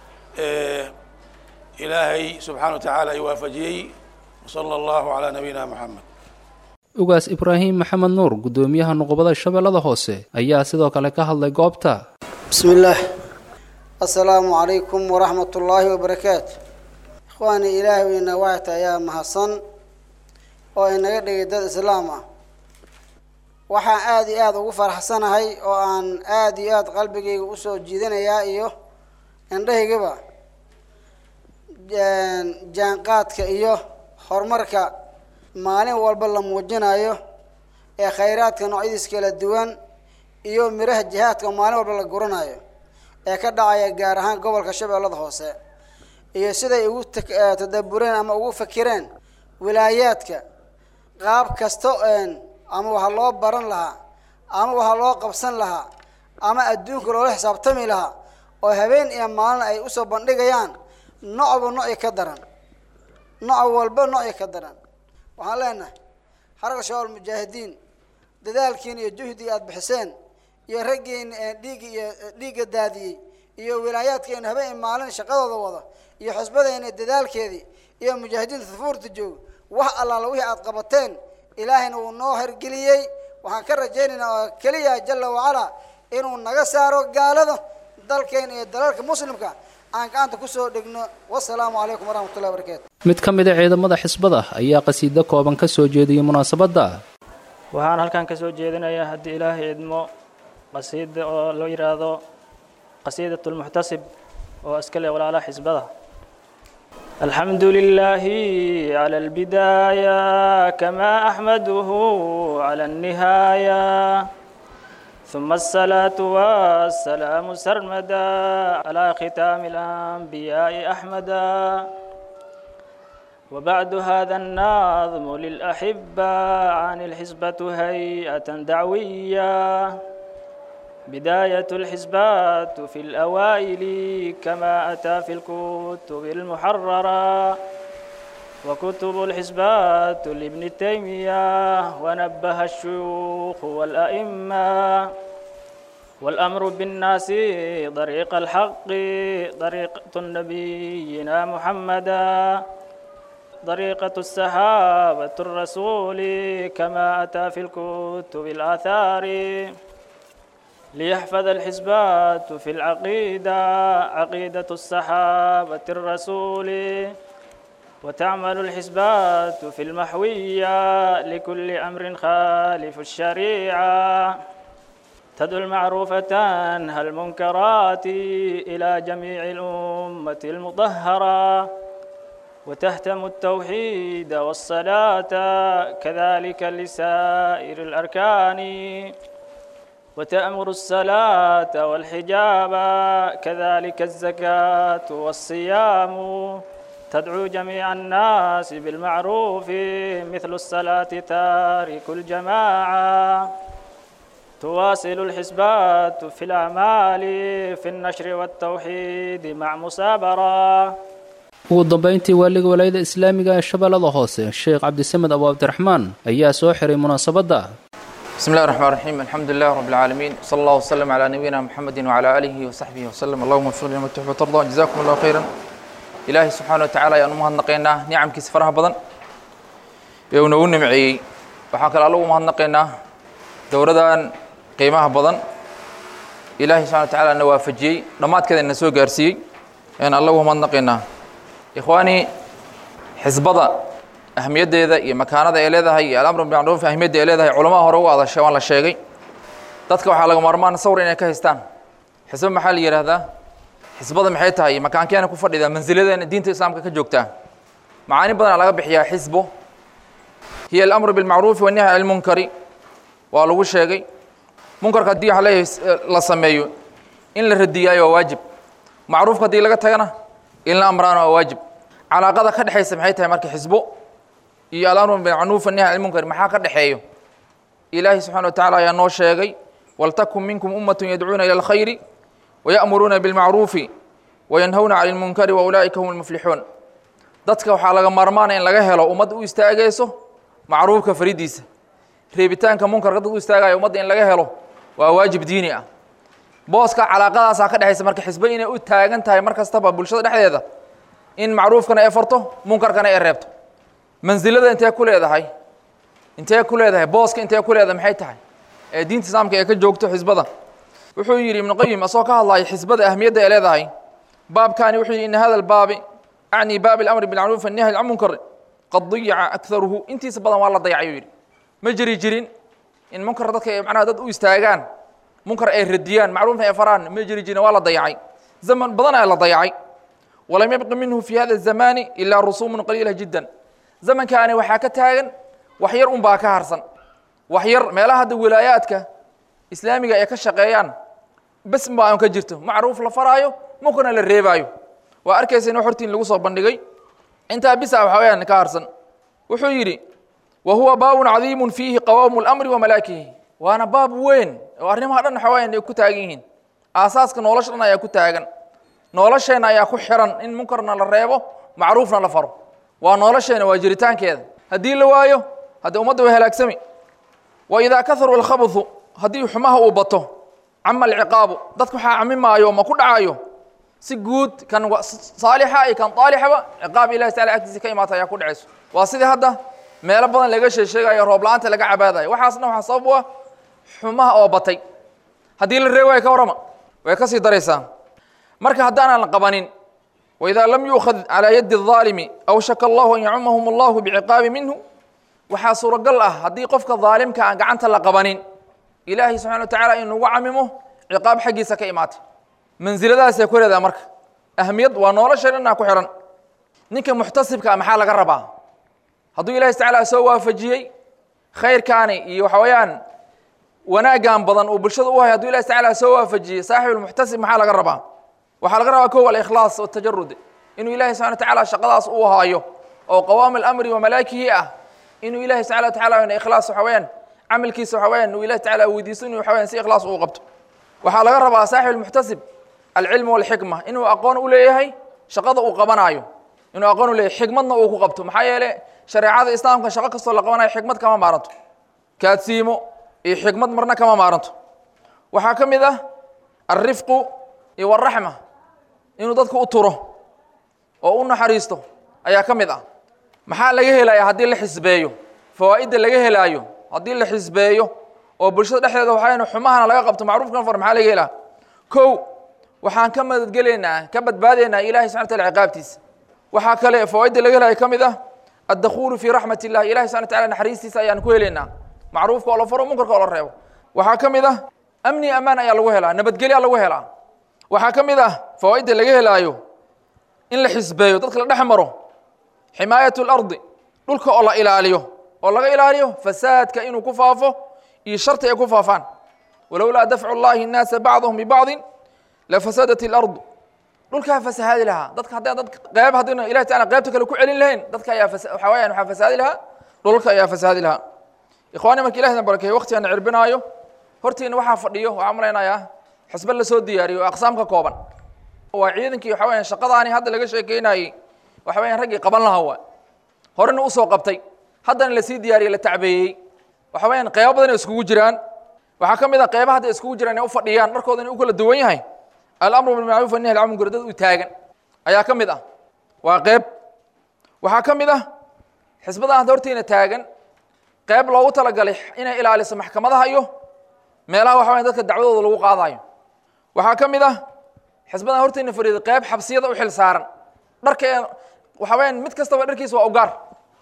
ilaahay subxana wa tacaala ay waafajiyey wsala allahu calaa nabiyina moxamed ugaas ibraahim maxamed nuur guddoomiyaha nuqubada shabeellada hoose ayaa sidoo kale ka hadlay goobta bismi illaah assalaamu calaykum waraxmat ullaahi wabarakaatu ikhwaani ilaahay weyna waxayta ayaa mahadsan oo inaga dhigay dad islaam ah waxaan aada iyo aada ugu faraxsanahay oo aan aada iyo aada qalbigayga usoo jiidanayaa iyo indhahaygaba jaanqaadka iyo horumarka maalin walba la muujinayo ee khayraadka noocyadiis kala duwan iyo miraha jihaadka maalin walba la guranayo ee ka dhacaya gaar ahaan gobolka shabeellada hoose iyo siday ugu tadabureen ama ugu fakireen wilaayaadka qaab kasta ama waxaa loo baran lahaa ama waxaa loo qabsan lahaa ama adduunka loola xisaabtami lahaa oo habeen iyo maalin ay usoo bandhigayaan nocba noci ka daran noc walba noci ka daran waxaan leenahay xarag shabaab mujaahidiin dadaalkiina iyo juhdiga aada bixiseen iyo raggiina dhiigga iyo dhiigga daadiyey iyo wilaayaadkeena habeen iyo maalin shaqadooda wada iyo xusbadeena dadaalkeedii iyo mujaahidiinta safuurta jooga wax allaala wixii aada qabateen ilaahayna wuu noo hergeliyey waxaan ka rajaynaynaa oo keliya jala wacalaa inuu naga saaro gaalada dalkeena iyo dalalka muslimka aan gacanta kusoo dhigno wasalaamu calaykum waraxmat ullahi barakaatu mid ka mid a ciidamada xisbada ayaa qasiido kooban ka soo jeediyey munaasabadda waxaan halkan ka soo jeedinayaa haddii ilaahay idmo qasiida oo loo yidhaahdo qasiidat lmuxtasib oo iska leh walaalaha xisbada الحمد لله على البداية كما أحمده على النهاية ثم الصلاة والسلام سرمدا على ختام الأنبياء أحمدا وبعد هذا النظم للأحبة عن الحزبة هيئة دعوية بداية الحزبات في الأوائل كما أتى في الكتب المحررة وكتب الحزبات لابن تيمية ونبه الشيوخ والأئمة والأمر بالناس طريق الحق طريقة نبينا محمدا طريقة السحابة الرسول كما أتى في الكتب الآثار ليحفظ الحزبات في العقيدة عقيدة الصحابة الرسول وتعمل الحزبات في المحوية لكل أمر خالف الشريعة تدعو المعروفة تنهى المنكرات إلى جميع الأمة المطهرة وتهتم التوحيد والصلاة كذلك لسائر الأركان وتأمر الصلاة والحجاب كذلك الزكاة والصيام تدعو جميع الناس بالمعروف مثل الصلاة تارك الجماعة تواصل الحسبات في الأعمال في النشر والتوحيد مع مسابرة ugu dambayntii waaliga walaayada islaamiga ee shabeellada hoose sheekh cabdisamed abu cabdiraxmaan ayaa soo xiray munaasabadda بسم الله الرحمن الرحيم الحمد لله رب العالمين صلى الله وسلم على نبينا محمد وعلى آله وصحبه وسلم اللهم اغفر لنا تحب وترضى جزاكم الله خيرا إلهي سبحانه وتعالى يا نمهد نقينا نعم كيس فرها بدن يونو نمعي وحاك الله مهد نقينا دوردان قيمها بدن إلهي سبحانه وتعالى نوافجي نمات كذا نسوق أرسي يعني الله مهد نقينا إخواني حزبضة ahmiyaddeeda iyo makaanada ay leedahay iyo alamru bimacruuf ahmiyadda ay leedahay culamaha hore uga hadashay waan la sheegay dadka waxaa laga maarmaan sawr inay ka haystaan xisbo maxaa la yidhaahdaa xisbada maxay tahay makaankeena ku fadhidaa mansiladeena diinta islaamka ka joogtaa macaani badanaa laga bixiyaa xisbo hiya alamru bilmacruufi wannahy cani lmunkari waa lagu sheegay munkarka haddii waxa leeyahay la sameeyo in la radiyaayo waa waajib macruufka haddii laga tagana in la amraano waa waajib calaaqada ka dhexaysa maxay tahay marka xisbo iyo alamru bilmacruuf wannahy cani lmunkar maxaa ka dhexeeyo ilaahi subxana wa tacala ayaa noo sheegay waltakun minkum ummatun yadcuuna ila alkhayri waya'muruuna bilmacruufi wayanhawna cani lmunkari waulaa'ika hum lmuflixuun dadka waxaa laga maarmaana in laga helo ummad u istaagayso macruufka faridiisa reebitaanka munkarka dad u istaagaya ummadda in laga helo waa waajib diini ah booska calaaqadaasaa ka dhexaysa marka xisbo inay u taagan tahay mar kastaba bulshada dhexdeeda in macruufkana ay farto munkarkana ay reebto mansilada intee ku leedahay intee ku leedahay booska intee ku leedahay maxay tahay ee diinta islaamka ee ka joogto xisbada wuxuu yidhi ibnu qayim asagoo ka hadlaya xisbada ahmiyadda ay leedahay baabkaani wuxuu yidhi ina hada albaabi acni baabi alamri bilmacruuf annahy can munkar qad dayaca akharuhu intiisa badan waa la dayacay uu yidhi ma jiri jirin in munkar dadka ay macnaha dad u istaagaan munkar ay radiyaan macruufna ay faraan ma jiri jirin waa la dayacay zaman badan ayaa la dayacay walam yabqi minhu fi hada الzamani ilaa rusuumun qaliila jiddan zamankaani waxaa ka taagan wax yar un baa ka harsan wax yar meelaha hadda wilaayaadka islaamiga ay ka shaqeeyaan bes baa aan ka jirto macruuf la faraayo munkarna la reebaayo waa arkaysa in hortiin lagu soo bandhigay intaa bisa waxa weyaan ka harsan wuxuu yidhi wa huwa baabun cadiimun fiihi qawaamu lamri wa malaakihi waana baab weyn oo arrimaha dhan waxa weyaan ay ku taagan yihiin aasaaska nolosha dhan ayaa ku taagan nolosheenna ayaa ku xiran in munkarna la reebo macruufna la faro waa nolosheena waa jiritaankeeda haddii la waayo haddii ummadda way halaagsami wa idaa kaharu alkhabuthu haddii xumaha uu bato cama alciqaabu dadka waxaa camimaayo ma ku dhacayo si guud kan saalixa iyo kan aalixaba ciqaab ilahi tacala agtiisa ka imaata ayaa ku dhacayso waa sidii hadda meelo badan laga sheesheegayo roob la-aanta laga cabaadayo waxaasna waxaa sabab u ah xumaha oo batay haddii la reebi waayo ka warrama way ka sii daraysaa marka haddaanan la qabanin waidaa lam yuukhad calaa yaddi الظaalimi aw shaka allahu an yacumahum allahu biciqaabi minhu waxaa suuragal ah haddii qofka daalimka aan gacanta la qabanin ilaahay subxana wa tacala in lagu camimo ciqaab xaggiisa ka imaatay mansiladaasay ku leedaha marka ahmiyad waa nolosha dhanaa ku xihan ninka muxtasibkaa maxaa laga rabaa hadduu ilahi tacala soo waafajiyey khayrkaani iyo waxa weeyaan wanaaggan badan uu bulshada u hayo haduu ilahi tacala soo waafajiyey saaxibulmuxtasib maxaa laga rabaa waxaa laga rabaa kow alikhlaas watajarud inuu ilahi subxana wa tacala shaqadaas uu haayo oo qawaami alamri wa malaakihi ah inuu ilahi subxana wa tacala ikhlaas waxa weeyaan camalkiisa waxa weeyaan uu ilahi tacala weydiisto inuu waxa weyan si ikhlaas uu qabto waxaa laga rabaa saaxibulmuxtasib alcilmu walxikma inuu aqoon u leeyahay shaqada uu qabanaayo inuu aqoon u leeyahay xikmadna uu ku qabto maxaa yeele shareecada islaamka shaqo kastoo la qabanayo xikmad kama maaranto kaadsiimo iyo xikmad marna kama maaranto waxaa ka mid ah alrifqu iyo waraxma inuu dadka u turo oo u naxariisto ayaa ka mid ah maxaa laga helaya haddii la xisbeeyo fawaa'idda laga helaayo haddii la xisbeeyo oo bulshada dhexdeeda waxayn xumahana laga qabto macruufkan far maxaa laga helaa kow waxaan ka madadgelaynaa ka badbaadaynaa ilahay subxana wataala ciqaabtiisa waxaa kale fawaa'idda laga helaya ka mid ah addakhulu fii raxmat illahi ilahi subxana wataala naxariistiisa ayaan ku helaynaa macruufka oo la faro munkarka oo la reebo waxaa ka mid ah amni amaan ayaa lagu helaa nabadgelya lagu helaa waxaa ka mid ah fawaa'idda laga helaayo in la xisbeeyo dadka la dhex maro ximaayat اlardi dhulka oo la ilaaliyo oo laga ilaaliyo fasaadka inuu ku faafo iyo sharti ay ku faafaan walowlaa dafcu اllahi الnaasa bacضahum bibacضi lafasadat اlardu dhulkaa fasahaadi lahaa dadka hadda dad qeyb haddayna ilahi tacala qeybta kale ku celin lahayn dadka ayaa waxa weyaan waxaa fasahaadi lahaa dhulalka ayaa fasahaadi lahaa ikhwaani marka ilahina barakeeye waktigaana cirbinaayo hortiina waxaa fadhiyo waxaa malaynayaa xisbe lasoo diyaariyo oo aqsaam ka kooban waa ciidankii waxa weyan shaqadaani hadda laga sheekeynayey waxa weyan raggii qaban lahaa waa horena usoo qabtay haddana lasii diyaariyey la tacbeeyey waxa weyan qeybo badan ay iskugu jiraan waxaa ka mid ah qeybaha hadda iskugu jiraan inay u fadhiyaan dharkooda inay u kala duwan yahay alamru bilmacruuf wanahy alcan munkar dad u taagan ayaa ka mid ah waa qeyb waxaa ka mid ah xisbadan hadda hortiina taagan qeyb loogu talagalay inay ilaaliso maxkamadaha iyo meelaha waxa weyan dadka dacwadooda lagu qaadayo waxaa ka mid ah xisbadan hortiina fadhiida qeyb xabsiyada u xil saaran dharka waxa weyaan mid kastaba dharkiisa waa ugaar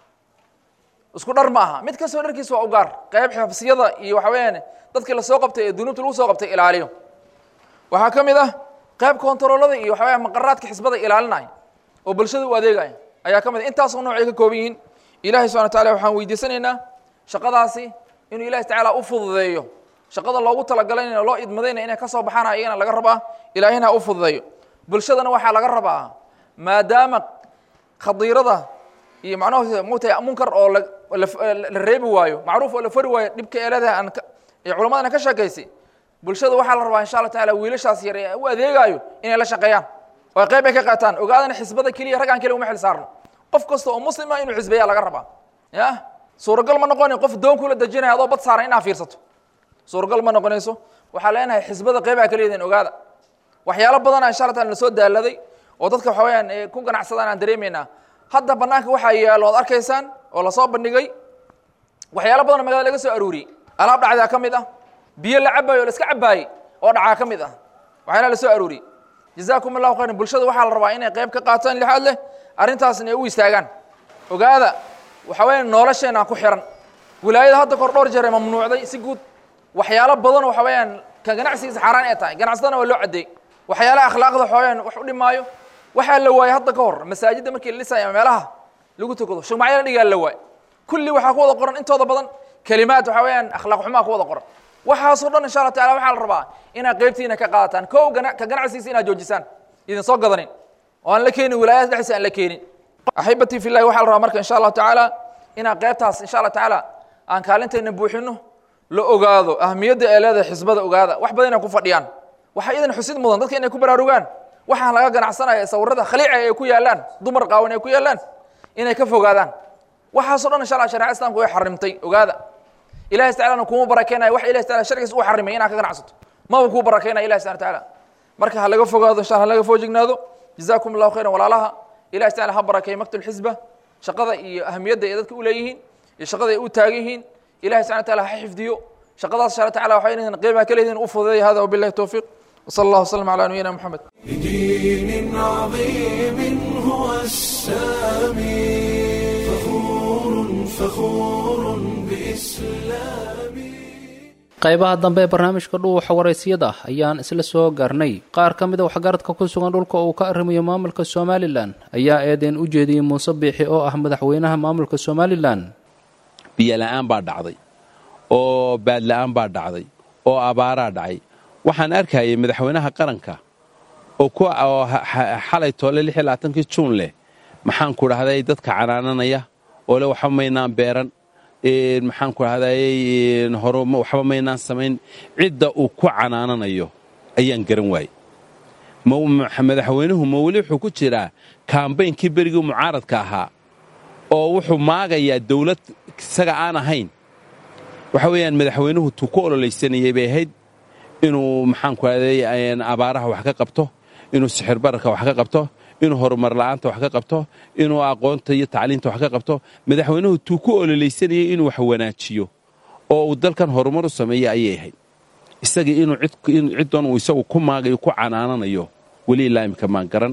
isku dhar ma aha mid kastaba dharkiisa waa ugaar qeyb xabsiyada iyo waxa weyaan dadkii lasoo qabtay ee dunuubta lagu soo qabtay ilaaliyo waxaa ka mid ah qeyb kontaroolada iyo waxa weya maqaraadka xisbada ilaalinaya oo bulshada u adeegaya ayaa ka mid ah intaasoo noocay ka kooban yihiin ilahi subxana wa tacala waxaan weydiisanaynaa shaqadaasi inuu ilahi tacaala u fududeeyo shaqada loogu talagalayna loo idmadayna inay ka soo baxaan ayagana laga rabaa ilaahina u fududeeyo bulshadana waxaa laga rabaa maadaama khadiirada iyo macnaha mugtahay munkar oo la reebi waayo macruuf oo la fari waayo dhibka ee leedahay aan ee culamadana ka sheekaysay bulshada waxaa la rabaa insha allah taala wiilashaas yar ee u adeegaayo inay la shaqeeyaan oo qeyb ay ka qaataan ogaadana xisbada keliya raggaan keliya uma xil saarno qof kasta oo muslim ah inuu xisbeeya laga rabaa ya suuragal ma noqonin qof doon kula dejinaya adoo bad saaran inaa fiirsato suuragal ma noqonayso waxaa leenahay xisbada qeybaha ka leedahin ogaada waxyaalo badana insha allah taala na soo daaladay oo dadka waxa weyaan ku ganacsadaan aan dareemaynaa hadda banaanka waxaa yaalo oad arkaysaan oo lasoo bandhigay waxyaalo badan oo magaalada laga soo aruuriyey alaab dhacdaa ka mid ah biyo la cabaayo o la iska cabaayey oo dhacaa ka mid ah waxyaalaha la soo aruuriyey jazaakum allahu khayran bulshada waxaa la rabaa inay qeyb ka qaataan lixaad leh arrintaasna ay u istaagaan ogaada waxa weeyaan nolosheenaa ku xiran wilaayada hadda kor dhowr jeer ee mamnuucday si guud waxyaalo badan waxa weeyaan ka ganacsigiisa xaaraan ee tahay ganacsadana waa loo caddeey waxyaalaha akhlaaqda waxaweyaan wax u dhimaayo waxaa la waayey hadda ka hor masaajidda markii la dhisaya meelaha lagu tukado shumacyo la dhigaa la waay kulli waxaa ku wada qoran intooda badan kelimaad waxa weeyaan akhlaaq xumaa ku wada qoran waxaasoo dhan insha allah tacala waxaa la rabaa inaad qeybtiina ka qaadataan kow gana ka ganacsigiisa inaad joojisaan idin soo gadanin oo aan la keenin wilaayada dhexdiisa aan la keenin axibatii fi llahi waxaa la rabaa marka insha allahu tacaala inaan qaybtaas insha allah tacaala aan kaalinteena buuxino la ogaado ahamiyadda ee leedahay xisbada ogaada wax badan inay ku fadhiyaan waxaa idan xusid mudan dadka inay ku baraarugaan waxaan laga ganacsanaya sawirada khaliica ay ku yaalaan dumar qaawan ay ku yaalaan inay ka fogaadaan waxaasoo dhan insha allah shareecada islamka way xarimtay ogaada ilahi tacalana kuma barakeenaya wax ilahi taala sharcigiis uu xarimay inaad ka ganacsato maba kuu barakeynaya ilahi subhana tacaala marka ha laga fogaado insha allah ha laga foojignaado jazaakum allahu khayran walaalaha ilahi tacala ha barakeeyo maktul xisba shaqada iyo ahamiyadda ay dadka u leeyihiin iyo shaqada ay u taagan yihiin ilahi subhana taala ha xifdiyo shaqadaas insha allah tacala waxay leeyihiin qiimaha ka leeyihiin u fududeeya hada wabillahi towfiiq وصلى الله وسلم على نبينا محمد بدين عظيم هو السامي فخور فخور بإسلامي qaybaha dambe ee barnaamijka dhuuxa waraysiyada ayaan isla soo gaarnay qaar ka mid a waxgaradka ku sugan dhulka uu ka arrimayo maamulka somalilan ayaa eedeyn u jeediyey muuse biixi oo ah madaxweynaha maamulka somalilan biyola'aan baa dhacday oo baadla'aan baa dhacday oo abaaraa dhacay waxaan arkayay madaxweynaha qaranka oo oo xalay toole kii juun leh maxaan ku dhahday dadka canaananaya oo le waxba maynaan beeran maxaan ku dhahday horuma waxba maynaan samayn cidda uu ku canaananayo ayaan garan waayey madaxweynuhu ma weli wuxuu ku jiraa kaambaynkii berigii mucaaradka ahaa oo wuxuu maagayaa dawlad isaga aan ahayn waxa weeyaan madaxweynuhu tuu ku ololaysanayay bay ahayd inuu maxaan ku dhahday abaaraha wax ka qabto inuu sixir bararka wax ka qabto inuu horumar la'aanta wax ka qabto inuu aqoonta iyo tacliinta wax ka qabto madaxweynuhu tuu ku ololaysanayay inuu wax wanaajiyo oo uu dalkan horumar u sameeya ayay ahayd isagii inuu ciddoon uu isagu ku maagayo ku canaananayo weli ilaa imika maan garan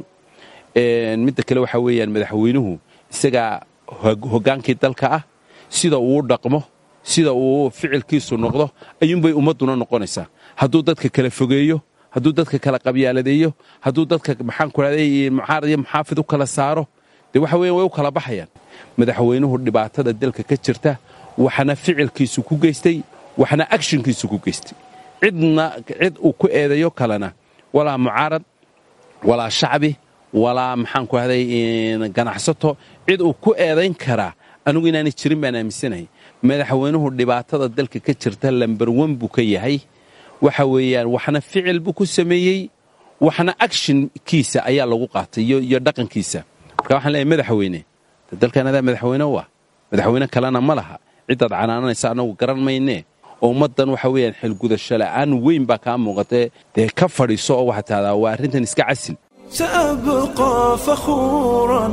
midda kale waxaa weeyaan madaxweynuhu isagaa hoggaankii dalka ah sida uu dhaqmo sida uu ficilkiisu noqdo ayuunbay ummadduna noqonaysaa hadduu dadka kala fogeeyo hadduu dadka kala qabyaaladeeyo hadduu dadka maxaan ku dhahday mucaarad iyo muxaafid u kala saaro dee waxa weyan way u kala baxayaan madaxweynuhu dhibaatada dalka ka jirta waxna ficilkiisu ku geystay waxna agshinkiisu ku geystay cidna cid uu ku eedayo kalena walaa mucaarad walaa shacbi walaa maxaan ku dhahday ganacsato cid uu ku eedayn karaa anigu inaanay jirin baan aaminsanahay madaxweynuhu dhibaatada dalka ka jirta lambarwan buu ka yahay waxa weeyaan waxna ficil buu ku sameeyey waxna agshinkiisa ayaa lagu qaatay iyo dhaqankiisa marka waxaan leeyahay madaxweyne dalkan adaa madaxweyne u ah madaxweyne kalena ma laha ciddaad canaananaysa annagu garan maynee oo ummaddan waxa weeyaan xilgudasho la'aan weyn baa kaa muuqatee dee ka fadhiiso oo waxaa tahdaa waa arrintan iska casil سأبقى فخورا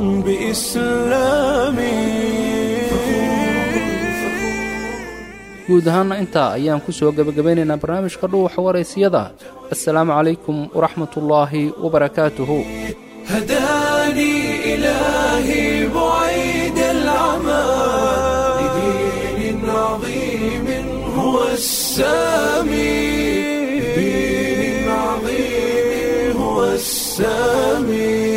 بإسلامي guud ahaanna intaa ayaan ku soo gebagabaynaynaa barnaamijka dhuuxa waraysiyada assalaamu calaykum waraxmatullaahi wabarakaatuhu هداني إلهي بعيد العمى لدين عظيم هو السامي لدين عظيم هو السامي